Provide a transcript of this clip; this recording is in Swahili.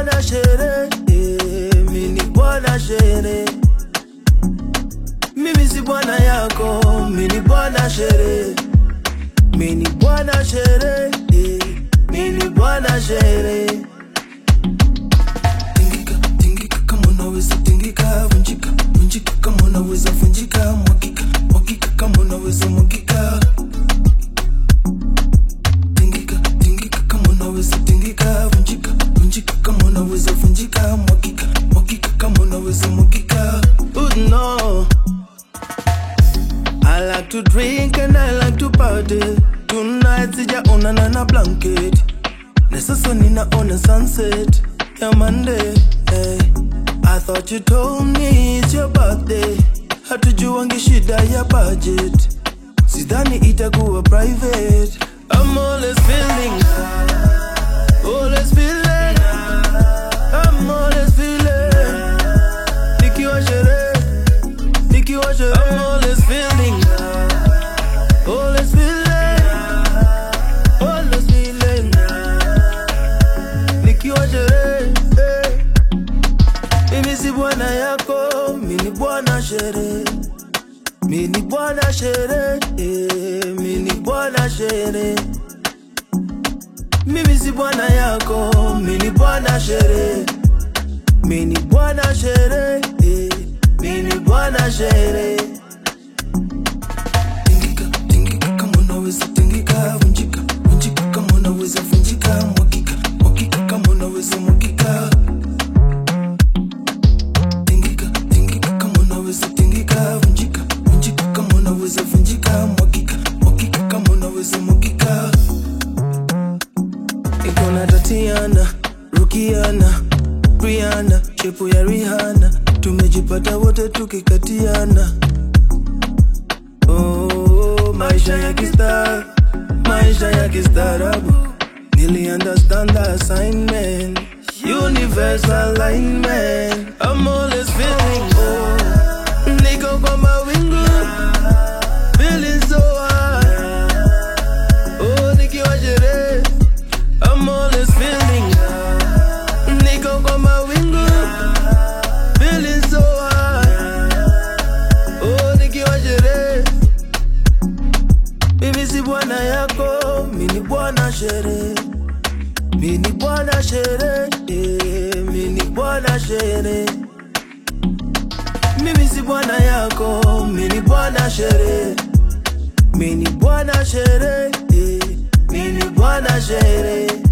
bwana shere, eh, mi ni bwana shere. Mimi si bwana yako, mi ni bwana shere. Mi ni bwana shere, eh, mi ni bwana shere. Tingika, tingika kama unaweza tingika, vunjika, vunjika kama unaweza vunjika, mwagika, mwagika kama unaweza mwagika. Tingika, tingika kama unaweza tingika, vunjika, vunjika kama unaweza vunjika, mwagika, mwagika kama unaweza mwagika. Oh no. I like to drink and I like to party. Tonight sijaonana na blanket. Na sasa ninaona sunset ya Monday. Hey. I thought you told me it's your birthday. Hatujuangi shida ya budget. Sidhani itakuwa private. I'm always feeling Always feeling I'm always feeling Nikiwa sherehe Nikiwa sherehe I'm always feeling Always feeling Always feeling Nikiwa sherehe eh. Mimi si bwana yako Mi ni bwana sherehe Mi ni bwana sherehe eh, mi ni bwana sherehe Mimi si bwana yako, mi ni bwana sherehe Mi ni bwana sherehe eh, mi ni bwana sherehe Tingika, tingika kama unaweza tingika, vunjika, vunjika kama unaweza vunjika, mwagika, mwagika kama unaweza mwagika. Tingika, tingika kama unaweza tingika, vunjika, vunjika kama unaweza vunjika, mwagika, mwagika kama unaweza mwagika. Iko na Tatiana, Rukiana, Rihanna, shepu ya Rihanna, tumejipata wote tukikatiana. Oh, maisha ya kistar, maisha ya kistaarabu. Nili understand the assignment, universal alignment. I'm always feeling oh, niko kwa mawingu, feeling so high. Oh, nikiwa sherehe, I'm always feeling niko kwa mawingu, feeling so high. Oh, nikiwa sherehe mimi si bwana yako, mi ni bwana sherehe. Mi ni bwana sherehe, eh, mi ni bwana sherehe. Mimi si bwana yako, mi ni bwana sherehe. Mi ni bwana sherehe, eh, mi ni bwana sherehe.